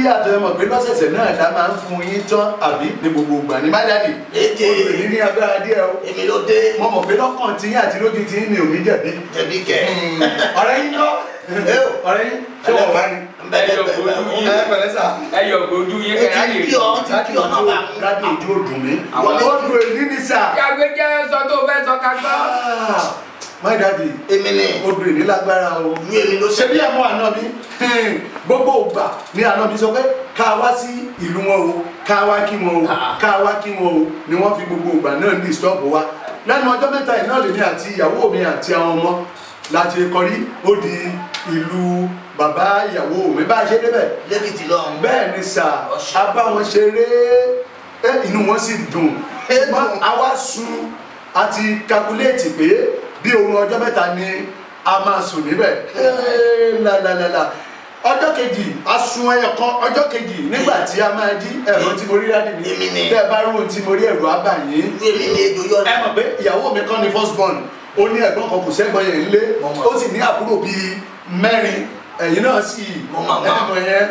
yàtọ̀ ẹ mọ̀ pé lọ́sẹ̀sẹ̀ náà dá máa ń fún yín tán àbí ní gbogbo ìgbà ní májàdì Èdè. olùrè ní agbára díẹ̀ o èmi ló dé mo mọ̀ pé lọ́kàn tí yín àti lójú tí yín mi ò ní jẹ̀bi jẹ̀bi kẹ̀. ọ̀rẹ́ yín kọ́ Ẹ o. ọ̀rẹ́ yín ṣé wọ́n wá ní. bẹ́ẹ̀ bẹ́ẹ̀ bẹ́ẹ̀ ẹ pẹ̀lẹ́ sà. ẹ yọ gbójú yín Ó kẹrẹ ti lè kí ọ ó ti kí ọ náà bá mú. dádì ojú ò dùn mí. Àwọn ó dùn èyí ní sà. yàgbé jẹ sọ tó fẹ́ sọ ká gbọ́. my daddy èmi ni ó dùn èyí lágbára o. ìlú èmi ló ṣe bí ẹ̀mọ́ àná mi gbogbo ògbà ni àná mi sọ pé ká wá sí ìlú wọn o ká wá kí wọn o ká wá kí wọn o ni wọ́n fi gbogbo ògbà náà ní ìstọ́ọ̀bù wa lẹ́nu ọjọ́ mẹ́ta yìí náà lèmi àti ìyàwó mi àti àwọn ọmọ láti kọrí ó di ìlú bàbá ìyàwó mi bá a ṣe débẹ̀ lẹ́kìtì lọ́hùn. bẹ́ẹ̀ ni sà Ọ̀ṣun. a bá wọn ṣeré ẹ, inú wọn sì dùn Ẹ dùn. ṣùgbọ́n a wá sun àti kakuléètì pé bí oorun ọjọ́ mẹ́ta ni a máa sùn níbẹ̀ Ẹ, lálálálá ọjọ́ kejì a sun ẹyọ kan ọjọ́ kejì nígbà tí a máa jí ẹ̀rọ tí mo rí rádì mi Èmi ni. tẹ́ ẹ bá rí ohun tí mo rí ẹ̀rọ á bà yín ìlú èmi ni ejò yọ ẹ mọ̀ pé ìyàwó mi kọ́ ni first born ó ní ẹ̀gbọ́n kan kò sẹ́gbọ́n yẹn ńlé Mo mọ̀. ó sì ní àbúrò bíi mẹ́rin ẹ̀yin náà sì Mo mọ̀ mọ̀. ẹ̀mọ̀ yẹn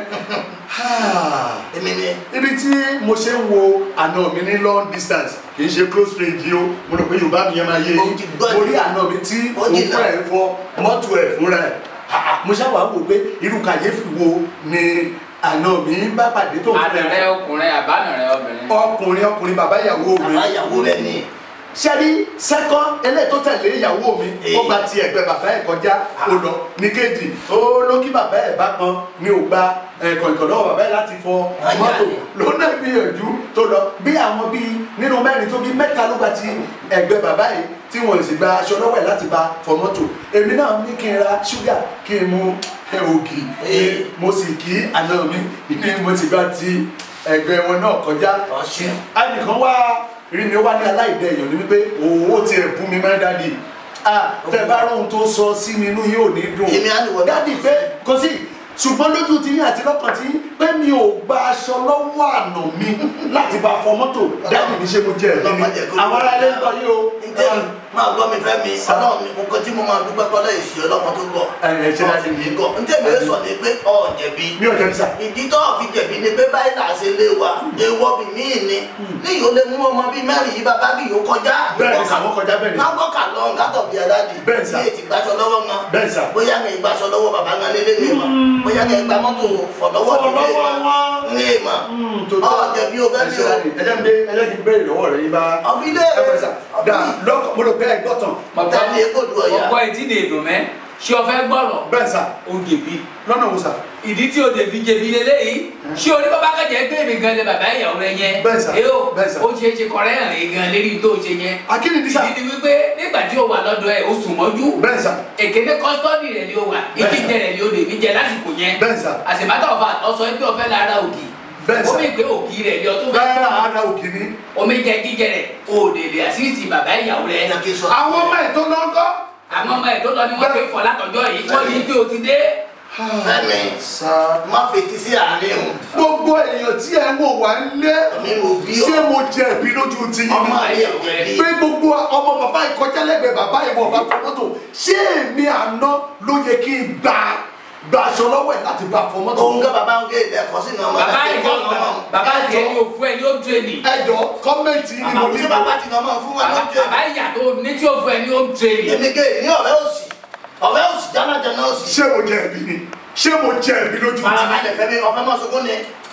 èmi ni ibi tí mo ṣe ń wo àna mi ní long distance kì í ṣe close range yìí o mo rò pé yorùbá mi yẹn máa yé Ó yín ti gbọ́ mo ẹ̀. rí àna mi tí Ó òun jìnnà. fúnra ẹ̀ fọ mọ́tò ẹ̀ fúnra ẹ̀ mo ṣáà wá wò pé irú kàyéfì wo ni àna mi bá pàdé tó fúnra ànàrẹ ẹ̀ ọkùnrin àbánàrẹ obìnrin. ọkùnrin ọkùnrin bàbá ìyàwó mi bàbá ìyàwó rẹ ni sẹ́rí sẹ́kọ́ eléyìí tó tẹ̀lé ìyàwó mi Èyí. ó gba ti ẹ̀gbẹ́ bàbá ẹ̀ kọjá ó lọ ní kejì ó ló kí bàbá ẹ̀ bá kan ní ò gba kọ̀ǹkọ̀ lọ́wọ́ bàbá ẹ̀ láti fọ Ayé mọ́tò àlè. ló náà gbìyànjú tó lọ bí àwọn bíi nínú mẹ́rin tó bí mẹ́ta ló gba ti ẹ̀gbẹ́ bàbá yìí tí wọ́n sì gba aṣọ lọ́wọ́ ẹ̀ láti bá fọ mọ́tò èmi náà ní kí n ra ṣúgà kí n mú ẹ, ògì Èyí. mo sì kí àná mi ní mo sì gba ti ẹ̀gbẹ́ wọn náà kọjá ọ̀ṣun ẹnìkan wá rí mi ó wá ní aláìdẹ èèyàn ní wípé òwò ti ẹ̀ bú mi máa ń dádì ah tẹ bá róhun tó sọ sí mi inú yóò ní dùn Èmi á ní wọ́n- dádì pé kò sí ṣùgbọ́n lójú ti yín àti lọ́kàn tí yín pé mi ò gba aṣọ lọ́wọ́ àná mi láti bá fọ mọ́tò dádì ní ṣé mo jẹ ẹ̀rí Ọlọ́run má ni jẹ́ kó- àwọn ará ilé ń gbọ́ yí o ǹjẹ́ máa gbọ́ mi fẹ́ mi Sá. ọlọ́run mi nǹkan tí mo máa dúpẹ́ pọ́lọ́ èsì ọlọ́mọ tó gbọ́ ẹ ẹ ṣe dájú mi gọ́ ǹjẹ́ mi sọ ni pé ọ̀ jẹ̀bi mi ò jẹ́ nísà ìdí tó fi jẹ̀bi ni pé báyìí là ṣe lé wa ewọ́ bí mí ni ní yóò lè mú ọmọ bíi mẹ́rin yìí bàbá bí yóò kọjá bẹ́ẹ̀ ni sàwọn kọjá bẹ́ẹ̀ ni má gbọ́kà lọ gátọ̀ bí aládì Bẹ́ẹ̀ sà. bí ètì gbàṣọ lọ́wọ́ wọn bẹ́ẹ̀ sà bóyá ní ìgbàṣọ lọ́wọ́ bàbá ńlá lélẹ́ ní ìmọ̀ bóyá ní ìgbà mọ́tò fọ̀lọ́wọ́ Fọ̀ lọ́wọ́ wọn. ní ìmọ̀ tó tọ́ ọ̀ jẹ̀bi o fẹ́ ẹ bí ṣe o dájú ẹ jẹ́ mi ẹ jẹ́ kí n béèrè lọ́wọ́ rẹ̀ yín bá ọ̀bí lé ẹ bẹ̀rẹ̀ sà dà lọ́kọ̀ mo rò pé ẹ gbọ́tàn bàbá tẹ̀lé egbò du ọ̀yà ọkọ etí lè dùn mẹ́ ṣé o fẹ́ gbọ́rọ̀ bẹ́ẹ̀ sà o jẹ̀bi. lọ́nà wo sà ìdí tí o lè fi jẹ̀bi lélẹ́yìí ṣé o ní bàbá kẹjẹ gbé mi gan lé bàbá ìyàwó rẹ yẹn Bẹ́ẹ̀ sà, èyí o bẹ́ẹ̀ sà. ó ṣe é ṣe kọrẹ́ hàn yín gan lérí tó o ṣe yẹn akíni dísà ìdí ni wípé nígbà tí o wà lọ́dọ̀ ẹ̀ o sùn mọ́jú bẹ́ẹ̀ sà èkéde kọ́sítọ́dì rẹ̀ ni o wà Bẹ́ẹ̀ sà. ìdíje rẹ̀ ni o lè mi jẹ lásìkò yẹn bẹ́ẹ̀ sà àṣìbátà ọ̀fà ọ̀sọ pé ọ̀fẹ́ lára òkì Bẹ́ẹ̀ sà. omi ìpè òkì rẹ̀ ni ọtún fẹ́ bẹ́ẹ̀ ara òkè ni. omi jẹ jíjẹ rẹ̀ o lè lè àṣìṣì bàbá ìyàwó rẹ̀ ẹ̀yà kí n sọ àwọn ọmọ ẹ̀ tó lọ ń kọ́. àwọn ọmọ ẹ̀ tó lọ ni wọ́n fi fọ̀ látọjọ́ yìí wọ́n ní pé o ti dé fẹ́mi sà má fetí sí àárín o gbogbo èèyàn tí ẹ ń wò wá ń lé mi ò bí ọ ṣé mo jẹ̀bi lójú ti yín ọmọ ni ayé ò jẹ̀bi pé gbogbo ọmọ bàbá ìkọjá lẹ́gbẹ̀ẹ́ bàbá ìwọ bá fọ mọ́tò ṣé èmi àná ló yẹ kí n gbà gba aṣọ lọ́wọ́ ẹ̀ láti bá fọ mọ́tò. òun ká bàbá ń gé ilẹ̀ ẹ̀kọ́ sínú ọmọ bàbá tàbí ìjọ ìkọ́ ọmọ bàbá ìjọ ni òfu ẹ ni ó dúró ni ẹjọ kọ́mẹ̀ntì ni mo bàbá ní tí bàbá ti nà ọmọ fún wa ló bàbá jẹ bàbá ìyà tó ní tí òfu ẹ ni ó dúró ni. èmi gé ní ọ̀rẹ́ òsì ọ̀rẹ́ òsì jánájáná òsì ṣé mo jẹ̀bi ni ṣé mo jẹ̀bi lójú ti farabalẹ̀ fẹ́mi ọ̀fẹ́ mọ́ sunkún ni